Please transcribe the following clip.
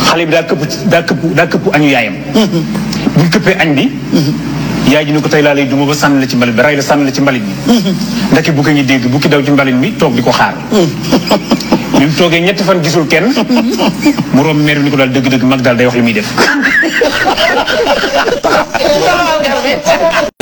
xale bi daa këpp daa këpp daa këpp añu yaayam bu ñu këppee añ bi yaay ji ni ko tey laa lay duma ba sànni la ci mbalit bi ray la sànni la ci mbalit bi ndeke bu ko ngi dégg bu ki daw ci mbalit bi toog di ko xaar bi mu toogee ñetti fan gisul kenn mu romb meer bi ni ko daal dëgg-dëgg mag daal day wax li muy def